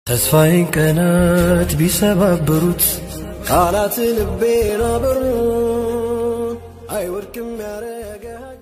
ተስፋዬን ቀናት ቢሰባብሩት ቃላት ልቤን አበሩት አይወድቅም ያረጋጋ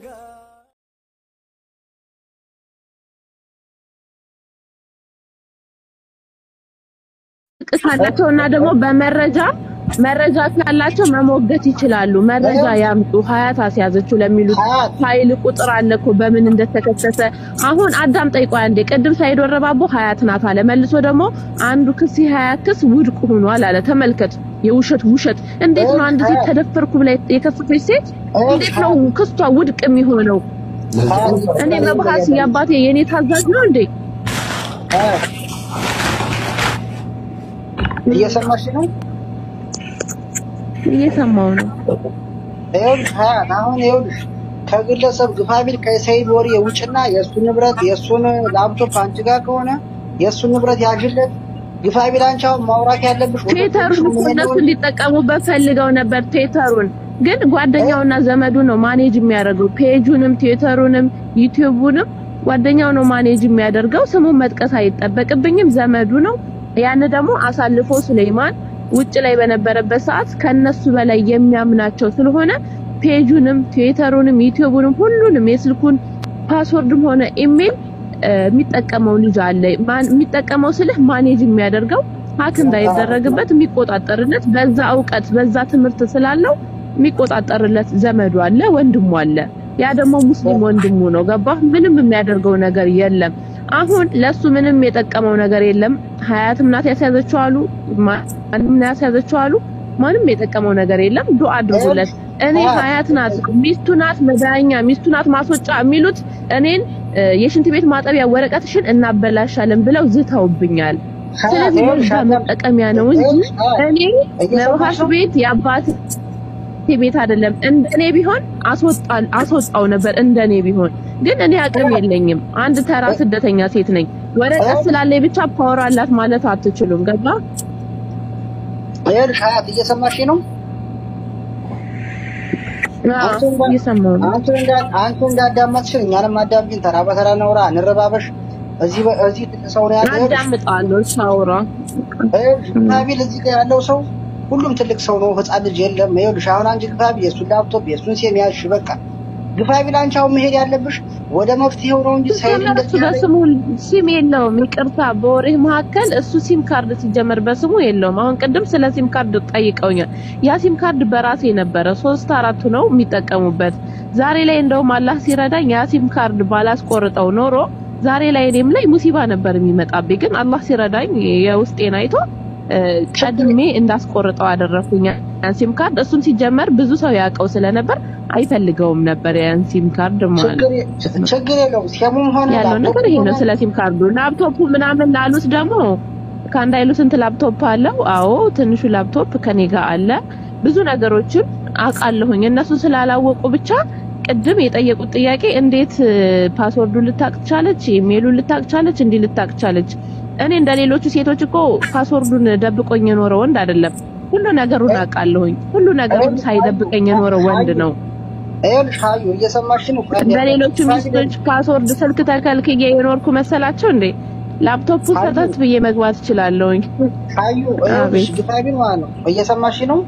ካላቸው እና ደግሞ በመረጃ መረጃ ካላቸው መሞገት ይችላሉ። መረጃ ያምጡ። ሀያት አስያዘችው ለሚሉት ፋይል ቁጥር አለ እኮ በምን እንደተከሰተ። አሁን አዳም ጠይቆ አንዴ ቅድም ሳይድ ወረባቦ ሀያት ናት አለ። መልሶ ደግሞ አንዱ ክስ የሀያት ክስ ውድቅ ሆኗል አለ። ተመልከት፣ የውሸት ውሸት። እንዴት ነው አንድ ሴት ተደፈርኩ ብላ የከሰሰች ሴት እንዴት ነው ክሷ ውድቅ የሚሆነው? እኔ መብሐስ የአባቴ የኔ ታዛዥ ነው እንዴ? እየሰማሽ ነው? እየሰማው ነው። ይኸውልሽ ሀያት አሁን ይኸውልሽ ከግለሰብ ግፋቢል ከሰይድ ወሬ ውጭና የእሱ ንብረት የእሱን ላፕቶፕ አንቺ ጋር ከሆነ የእሱን ንብረት ያዥለት። ግፋቢል አንቺ አሁን ማውራት ያለብሽ ወደ ትዊተሩን ፖሊስ መሄድ እነሱ ነው እንጂ እንዲጠቀሙበት ፈልገው ነበር። ትዊተሩን ግን ጓደኛውና ዘመዱ ነው ማኔጅ የሚያደርገው። ፔጁንም ትዊተሩንም ዩቲዩቡንም ጓደኛው ነው ማኔጅ የሚያደርገው። ስሙን መጥቀስ አይጠበቅብኝም። ዘመዱ ነው። ያን ደግሞ አሳልፎ ሱሌይማን ውጭ ላይ በነበረበት ሰዓት ከነሱ በላይ የሚያምናቸው ስለሆነ ፔጁንም ትዊተሩንም ዩቲዩቡንም ሁሉንም የስልኩን ፓስወርድም ሆነ ኢሜል እ፣ የሚጠቀመው ልጅ አለ። ማን- የሚጠቀመው ስልህ ማኔጅ የሚያደርገው ሀክ እንዳይደረግበት የሚቆጣጠርለት በዛ እውቀት በዛ ትምህርት ስላለው የሚቆጣጠርለት ዘመዱ አለ፣ ወንድሙ አለ። ያ ደግሞ ሙስሊም ወንድሙ ነው። ገባ? ምንም የሚያደርገው ነገር የለም። አሁን ለሱ ምንም የጠቀመው ነገር የለም። ሀያትም ናት ያስያዘችው አሉ፣ ማንም ናት ያስያዘችው አሉ። ማንም የጠቀመው ነገር የለም። ዱአ አድርጉለት። እኔ ሀያት ናት ሚስቱ ናት መዳኛ ሚስቱ ናት ማስወጫ የሚሉት እኔን እ፣ የሽንት ቤት ማጠቢያ ወረቀትሽን እናበላሻለን ብለው ዝተውብኛል። ስለዚህ በዛ መጠቀሚያ ነው እንጂ እኔ መብሃሽ ቤት የአባት ቤት አይደለም። እንደኔ ቢሆን አስወጣል አስወጣው ነበር እንደኔ ቢሆን ግን እኔ አቅም የለኝም። አንድ ተራ ስደተኛ ሴት ነኝ። ወረቀት ስላለኝ ብቻ ፓወር አላት ማለት አትችሉም። ገባ? ይኸውልሽ ሀያት እየሰማሽ ነው? አዎ፣ እየሰማሁ ነው። አንቺ እንዳ አንቺ እንዳዳመጥሽን እኛንም አዳምጪን። ተራ በተራ ነውራ እንረባበሽ። እዚህ በ- እዚህ ትልቅ ሰው ነው ያለው። ይኸውልሽ አዳምጣለሁ። ሻውራ ይኸውልሽ ግፋቢል እዚህ ጋር ያለው ሰው ሁሉም ትልቅ ሰው ነው፣ ህፃን ልጅ የለም። ይኸውልሽ አሁን አንቺ ግፋቢል የእሱን ላፕቶፕ የእሱን ሴም ያዝሽ። በቃ ግፋቢል አንቺ አሁን መሄድ ያለብሽ ወደ መፍትሄው ነው እንጂ ሳይድ ሲጀመር እሱ እንደዚህ ያለ በስሙ ሲም የለውም። ይቅርታ በወሬ መካከል እሱ ሲም ካርድ ሲጀመር በስሙ የለውም። አሁን ቅድም ስለ ሲም ካርድ ጠይቀውኛል። ያ ሲም ካርድ በራሴ ነበረ። ሶስት አራቱ ነው የሚጠቀሙበት። ዛሬ ላይ እንደውም አላህ ሲረዳኝ ያ ሲም ካርድ ባላስቆርጠው ኖሮ ዛሬ ላይ እኔም ላይ ሙሲባ ነበር የሚመጣብኝ። ግን አላህ ሲረዳኝ የውስጤን አይቶ እ፣ ቀድሜ እንዳስቆርጠው አደረኩኝ ያን ሲም ካርድ። እሱም ሲጀመር ብዙ ሰው ያውቀው ስለነበር አይፈልገውም ነበር ያን ሲም ካርድ ማለት ችግር የ- ችግር የለውም። ሴሙም ሆነ ያለው ላፕቶፕ ነገር ይሄ ነው። ሆነ ስለ ሲም ካርዱ ላፕቶፑ ምናምን ላሉት ደግሞ ከአንድ አይሉ ስንት ላፕቶፕ አለው? አዎ ትንሹ ላፕቶፕ ከኔ ጋር አለ። ብዙ ነገሮችን አውቃለሁኝ። እነሱ ስላላወቁ ብቻ ቅድም የጠየቁት ጥያቄ እንዴት ፓስወርዱ ልታቅ ቻለች፣ ኢሜይሉን ልታቅ ቻለች፣ እንዲህ ልታቅ ቻለች። እኔ እንደ ሌሎቹ ሴቶች እኮ ፓስወርዱን ደብቆኝ የኖረ ወንድ አይደለም። ሁሉ ነገሩን አውቃለሁኝ። ሁሉ ነገሩን ሳይደብቀኝ የኖረ ወንድ ነው። ይኸውልሽ ሀዩ እየሰማሽ ነው? በሌሎቹ ሚስቶች ፓስወርድ ስልክ ተከልክዬ የኖርኩ መሰላቸው እንዴ? ላፕቶፑ ሰጠት ብዬ መግባት እችላለሁኝ። ሀዩ ይኸውልሽ አቤት። ግፋቢል ማለት ነው። እየሰማሽ ነው?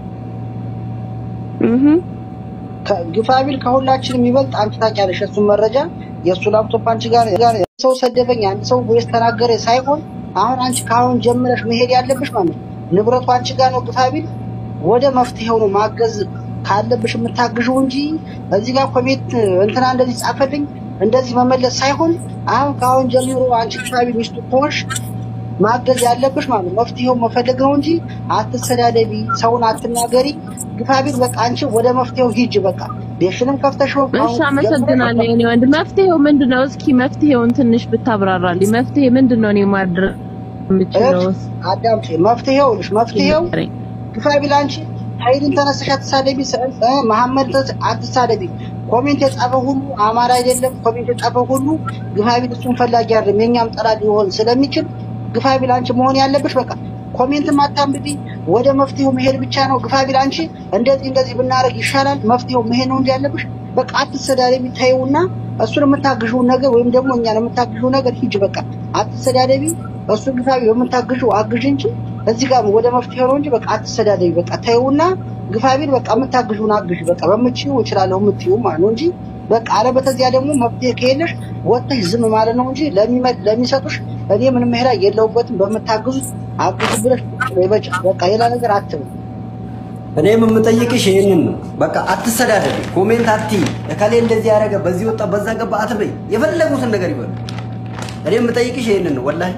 እህ ከ- ግፋቢል ከሁላችንም ይበልጥ አንቺ ታውቂያለሽ የእሱን መረጃ። የእሱ ላፕቶፕ አንቺ ጋር ጋር ሰው ሰደበኝ፣ አንድ ሰው ወይስ ተናገረ ሳይሆን አሁን አንቺ ከአሁን ጀምረሽ መሄድ ያለብሽ ማለት ነው ንብረቱ አንቺ ጋር ነው። ግፋቢል ወደ መፍትሄው ነው ማገዝ ካለብሽ የምታግዥው እንጂ እዚህ ጋር ኮሜንት እንትና እንደዚህ ጻፈልኝ እንደዚህ መመለስ ሳይሆን አሁን ከአሁን ጀምሮ አንቺ ግፋቢል ሚስቱ ከሆንሽ ማገዝ ያለብሽ ማለት ነው መፍትሄው መፈለግ ነው እንጂ አትሰዳደቢ፣ ሰውን አትናገሪ። ግፋቢል በቃ አንቺ ወደ መፍትሄው ሂጅ። በቃ ቤትሽንም ከፍተሽ ነው እሺ፣ አመሰግናለሁ የኔ ወንድ። መፍትሄው ምንድነው? እስኪ መፍትሄውን ትንሽ ብታብራራልኝ። መፍትሄ ምንድነው? እኔ ማድረግ የምችለው አዳምጪ። መፍትሄው ልሽ መፍትሄው ግፋቢል አንቺ ኃይልን ተነስተሽ አትሳደቢ፣ ሰ- እ መሐመድ ተስ- አትሳደቢ። ኮሜንት የጻፈ ሁሉ አማራ አይደለም። ኮሜንት የጻፈ ሁሉ ግፋቢል እሱን ፈላጊ አይደለም፣ የኛም ጠላት ሊሆን ስለሚችል ግፋቢል አንቺ መሆን ያለብሽ በቃ ኮሜንትም አታንብቢ፣ ወደ መፍትሄው መሄድ ብቻ ነው። ግፋቢል አንቺ እንደዚህ እንደዚህ ብናደርግ ይሻላል፣ መፍትሄው መሄድ ነው እንጂ ያለብሽ በቃ አትሰዳደቢ። ታዩና እሱን የምታግዥውን ነገር ወይም ደግሞ እኛን የምታግዥው ነገር ሂጅ። በቃ አትሰዳደቢ። እሱ ግፋ በምታግዥው አግዥ እንጂ እዚህ ጋር ወደ መፍትሄ ነው እንጂ በቃ አትሰዳደቢ። በቃ ተይውና ግፋ ቢል በቃ የምታግዥውን አግዥ። በቃ በምትችይው እችላለሁ የምትይው ማለት ነው እንጂ በቃ አለበተዚያ ደግሞ መፍትሄ ከሌለሽ ወጥተሽ ዝም ማለት ነው እንጂ ለሚመ- ለሚሰጡሽ እኔ ምንም ሄዳ የለውበትም በምታግዙት አግዙ ብለሽ በቃ በቃ ሌላ ነገር አትበል። እኔም የምጠይቅሽ ይሄንን ነው። በቃ አትሰዳደብ፣ ኮሜንት አትይ፣ እከሌ እንደዚህ ያደረገ በዚህ ወጣ በዛ ገባ አትበይ። የፈለጉትን ነገር ይበሉ። እኔ የምጠይቅሽ ይሄንን ነው ወላሂ።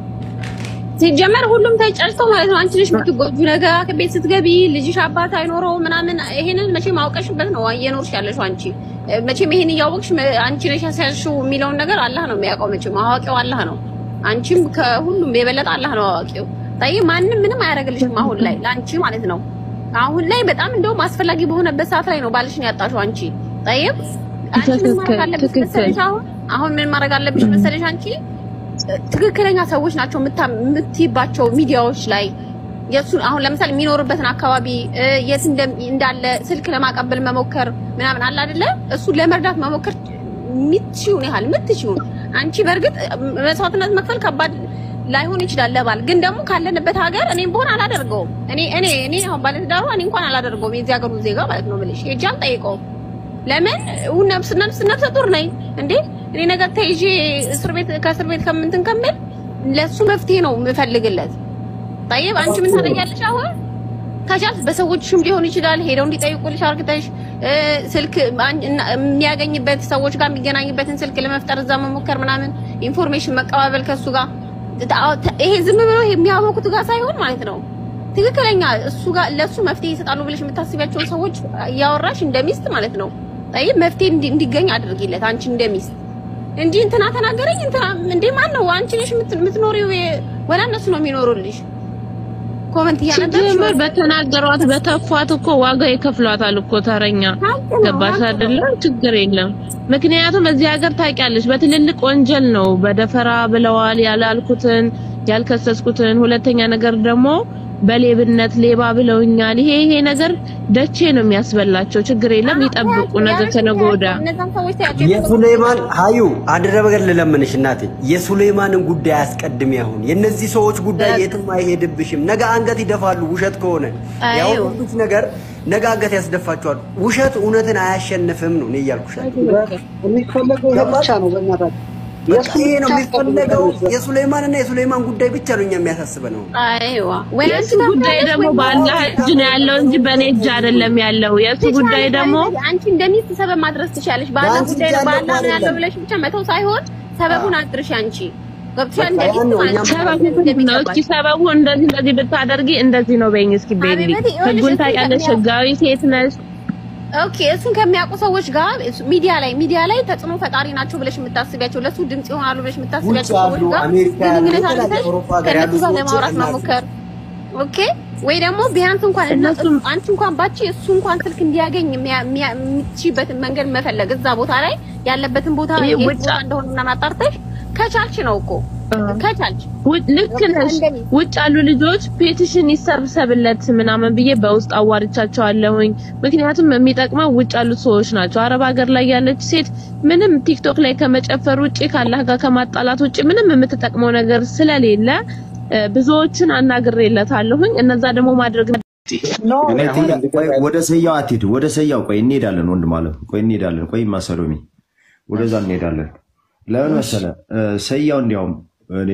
ሲጀመር ሁሉም ተጨርሰው ማለት ነው። አንቺ ነሽ የምትጎጁ ነገ ከቤት ስትገቢ ልጅሽ አባት አይኖረው ምናምን። ይሄንን መቼም አውቀሽበት ነው እየኖርሽ ያለሽው አንቺ። መቼም ይሄን እያወቅሽ መ- አንቺ ነሽ ያስያዝሽው የሚለውን ነገር አላህ ነው የሚያውቀው። መቼም አዋቂው አላህ ነው። አንቺም ከሁሉም የበለጠ አላህ ነው አዋቂው። ታይ ማንም ምንም አያደርግልሽም አሁን ላይ ለአንቺ ማለት ነው። አሁን ላይ በጣም እንደውም አስፈላጊ በሆነበት ሰዓት ላይ ነው ባልሽን ያጣሽው አንቺ። ጠይብ አንቺ ምን ማድረግ አለብሽ ትክክል። መሰለሽ? አሁን አሁን ምን ማድረግ አለብሽ መሰለሽ አንቺ ትክክለኛ ሰዎች ናቸው የምታ- የምትይባቸው ሚዲያዎች ላይ የሱ አሁን ለምሳሌ የሚኖርበትን አካባቢ እ፣ የት እንደ- እንዳለ ስልክ ለማቀበል መሞከር ምናምን አለ አይደለ? እሱ ለመርዳት መሞከር የምትችይውን ያህል የምትችይውን አንቺ በእርግጥ መስዋዕትነት መክፈል ከባድ ላይሆን ይችላል ለባል ግን ደግሞ ካለንበት ሀገር እኔም በሆን አላደርገውም። እኔ እኔ እኔ አሁን ባለትዳሩ እኔ እንኳን አላደርገውም። የዚህ ሀገሩ ዜጋ ማለት ነው ብልሽ ሄጄ አልጠይቀውም። ለምን ው ነፍስ ነፍስ ነፍሰ ጡር ነኝ እንዴ እኔ ነገር ተይዤ እስር ቤት ከእስር ቤት ከምንትን ከምል ለሱ መፍትሄ ነው የምፈልግለት። ጠይብ አንቺ ምን ታደርጊያለሽ አሁን? ከቻልሽ በሰዎችሽም ሊሆን ይችላል ሄደው እንዲጠይቁልሽ አርግተሽ እ፣ ስልክ አን- እና- የሚያገኝበት ሰዎች ጋር የሚገናኝበትን ስልክ ለመፍጠር እዛ መሞከር ምናምን ኢንፎርሜሽን መቀባበል ከሱ ጋር ታ- ታ- ይሄ ዝም ብሎ የሚያወቁት ጋር ሳይሆን ማለት ነው ትክክለኛ እሱ ጋር ለሱ መፍትሄ ይሰጣሉ ብለሽ የምታስቢያቸውን ሰዎች እያወራሽ እንደ ሚስት ማለት ነው ጠይብ መፍትሄ እንዲ- እንዲገኝ አድርጊለት አንቺ እንደ ሚስት እንጂ እንትና ተናገረኝ እንትና እንዴ ማን ነው አንቺ ነሽ የምት- የምትኖሪው የ- ወላ እነሱ ነው የሚኖሩልሽ ኮመንት እያነበብሽ ሲጀምር በተናገሯት በተፏት እኮ ዋጋ ይከፍሏታል እኮ ተረኛ ሀቅ ነው፣ ገባሽ ሀቅ ነው። አይደለ? ችግር የለም። ምክንያቱም እዚህ ሀገር ታውቂያለሽ፣ በትልልቅ ወንጀል ነው በደፈራ ብለዋል ያላልኩትን ያልከሰስኩትን። ሁለተኛ ነገር ደግሞ በሌብነት ሌባ ብለውኛል። ይሄ ይሄ ነገር ደቼ ነው የሚያስበላቸው። ችግር የለም ይጠብቁ፣ ነገ ከነገ ወዲያ እነዛን ሰዎች ተያቸው የሱሌማን ሀዩ አንድ ነገር ልለምንሽ እናቴ፣ የሱሌማንን ጉዳይ አስቀድሚ። አሁን የእነዚህ ሰዎች ጉዳይ የትም አይሄድብሽም። ነገ አንገት ይደፋሉ። ውሸት ከሆነ አዩ። ያወጡት ነገር ነገ አንገት ያስደፋቸዋል። ውሸት እውነትን አያሸንፍም ነው እኔ እያልኩሽ ያለሁት። የሚፈለገው ይሄ ብቻ ነው በእናታችሁ። በቃ ይሄ ነው የሚፈለገው። የሱሌማንና የሱሌማን ጉዳይ ብቻ ነው እኛ የሚያሳስበን ነው። አይዋ ወይ አንቺ የእሱ ጉዳይ ታምናለሽ ደግሞ ወይ በአላህ እጅ ነው ያለው እንጂ በእኔ እጅ አይደለም ያለው። የእሱ ጉዳይ ደግሞ አንቺ እንደሚስት ሰበብ ማድረስ ትችላለሽ። ባላ በአንቺ ጉዳይ እጅ ነው ያለ ባላ እኮ ነው ያለው አይደለም። ብለሽ ብቻ መተው ሳይሆን ሰበቡን አድርሽ አንቺ ገብቶሻል። በቃ እንደሚስት ያን ነው ማለት እኛም ነው ሰበቡ ምንድን ነው? እስኪ ሰበቡ እንደዚህ እንደዚህ ብታደርጊ እንደዚህ ነው በይኝ እስኪ ቤሊ። ሀቢበቴ፣ ይኸውልሽ ህጉን እሱ ታውቂያለሽ፣ ከሚያ- ህጋዊ ሴት ነሽ። ኦኬ እሱን ከሚያውቁ ሰዎች ጋር እሱ- ሚዲያ ላይ ሚዲያ ላይ ተጽዕኖ ፈጣሪ ናቸው ብለሽ የምታስቢያቸው ለሱ ድምጽ ይሆናሉ ብለሽ የምታስቢያቸው ውጭ ሰዎች ያሉ ጋር አሜሪካ ያሉ ግንኙነት የተለያዩ አድርገሽ አውሮፓ ሀገር ያሉ ከእነሱ ጋር ሰዎች ለማውራት እናት- መሞከር ኦኬ ወይ ደግሞ ቢያንስ እንኳን እና እነሱም- አንቺ እንኳን ባቺ እሱ እንኳን ስልክ እንዲያገኝ የሚያ- የሚያ- የምትችይበትን መንገድ መፈለግ እዛ ቦታ ላይ ያለበትን ቦታ ይሄ የት ውጭ- ቦታ እንደሆነ ምናምን አጣርተሽ ከቻልሽ ነው እኮ ከቻልሽ ውጭ- ልክ ነሽ። እንደኔ። ውጭ ያሉ ልጆች ፔቲሽን ይሰብሰብለት ምናምን ብዬ በውስጥ አዋርቻቸዋለሁኝ። ምክንያቱም የሚጠቅመው ውጭ ያሉት ሰዎች ናቸው። አረብ ሀገር ላይ ያለች ሴት ምንም ቲክቶክ ላይ ከመጨፈር ውጭ ካላህ ጋር ከማጣላት ውጭ ምንም የምትጠቅመው ነገር ስለሌለ እ፣ ብዙዎችን አናግሬለታለሁኝ። እነዛ ደግሞ ማድረግ እኔ አሁን ቆይ ወደ ሰያው አትሂድ፣ ወደ ሰያው ቆይ እንሄዳለን። ወንድም አለ ቆይ እንሄዳለን። ቆይ ማሰሎሚ ወደዛ እንሄዳለን። ለምን መሰለ እ፣ ሰያው እንዲያውም እኔ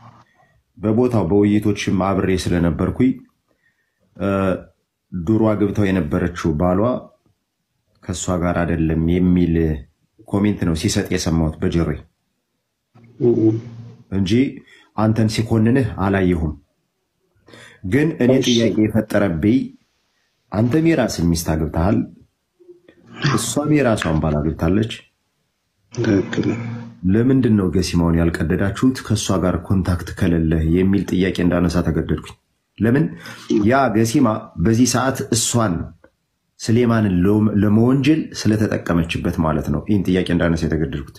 በቦታው በውይይቶችም አብሬ ስለነበርኩኝ እ፣ ድሮ አግብተው የነበረችው ባሏ ከእሷ ጋር አይደለም የሚል ኮሜንት ነው ሲሰጥ የሰማሁት በጆሮዬ እንጂ አንተን ሲኮንንህ አላየሁም። ግን እኔ ጥያቄ የፈጠረብኝ አንተም የራስን ሚስት አግብተሃል፣ እሷም የራሷን ባል አግብታለች። ለምንድን ነው ገሲማውን ያልቀደዳችሁት ከእሷ ጋር ኮንታክት ከሌለህ የሚል ጥያቄ እንዳነሳ ተገደድኩኝ። ለምን ያ ገሲማ በዚህ ሰዓት እሷን ስሌማንን ለ- ለመወንጀል ስለተጠቀመችበት ማለት ነው። ይህን ጥያቄ እንዳነሳ የተገደድኩት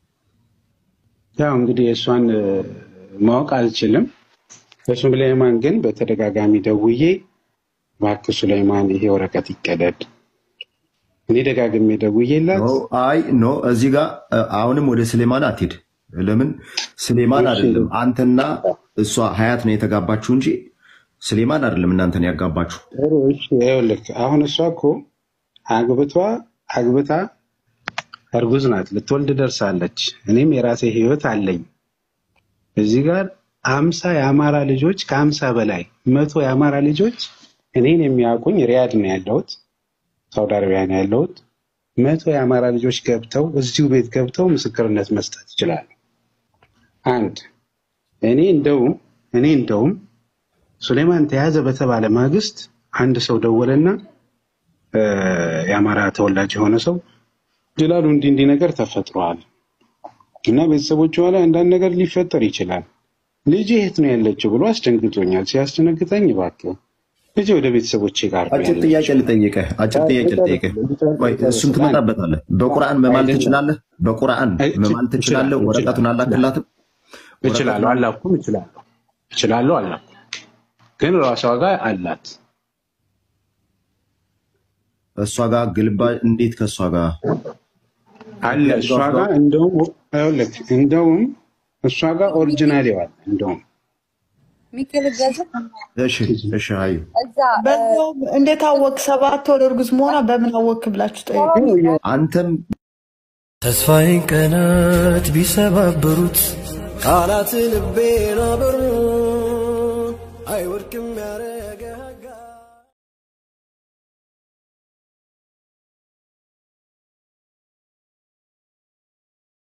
ያው እንግዲህ እሷን እ፣ ማወቅ አልችልም። ለሱሌማን ግን በተደጋጋሚ ደውዬ እባክህ ሱሌማን ይሄ ወረቀት ይቀደድ፣ እኔ ደጋግሜ ደውዬላት ኖ፣ አይ ኖ፣ እዚህ ጋር እ፣ አሁንም ወደ ስሌማን አትሂድ። ለምን ስሌማን እሺ አይደለም አንተና እሷ ሀያት ነው የተጋባችሁ እንጂ ስሌማን አይደለም እናንተን ያጋባችሁ። ጥሩ እሺ ይኸውልህ አሁን እሷ እኮ አግብቷ አግብታ እርጉዝ ናት ልትወልድ ደርሳለች እኔም የራሴ ህይወት አለኝ እዚህ ጋር አምሳ የአማራ ልጆች ከአምሳ በላይ መቶ የአማራ ልጆች እኔን የሚያውቁኝ ሪያድ ነው ያለሁት ሳውዲ አረቢያ ነው ያለሁት መቶ የአማራ ልጆች ገብተው እዚሁ ቤት ገብተው ምስክርነት መስጠት ይችላሉ አንድ እኔ እንደውም እኔ እንደውም ሱሌማን ተያዘ በተባለ ማግስት አንድ ሰው ደወለና እ፣ የአማራ ተወላጅ የሆነ ሰው ጅላሉ እንዲህ እንዲህ ነገር ተፈጥሯል እና ቤተሰቦቿ ላይ አንዳንድ ነገር ሊፈጠር ይችላል ልጅ የት ነው ያለችው ብሎ አስደንግጦኛል። ሲያስደነግጠኝ እባክህ ልጅ ወደ ቤተሰቦቼ ጋር ነው አጭር ጥያቄ ያለችው። ልጠይቅህ፣ አጭር ጥያቄ ልጠይቅህ። ቆይ እሱን ትመጣበታለህ። በቁርአን መማል ትችላለህ? በቁርአን መማል ትችላለህ? ወረቀቱን አላክላትም? እችላለሁ፣ አላኩም፣ እችላለሁ፣ እችላለሁ፣ አላኩም። ግን ራሷ ጋር አላት። እሷ ጋር ግልባ እንዴት ከእሷ ጋር አለ እሷ ጋር እንደውም ይኸውልህ እንደውም እሷ ጋር ኦሪጂናል ይዋል እንደውም ሚካኤል ገዛ እሺ፣ እሺ፣ አዩ እዛ በዛው እንዴት አወቅ? ሰባት ወር እርጉዝ መሆኗ በምን አወክ ብላችሁ ጠይቁ። አንተም ተስፋዬን ቀናት ቢሰባብሩት ቃላት ልቤን አበሩት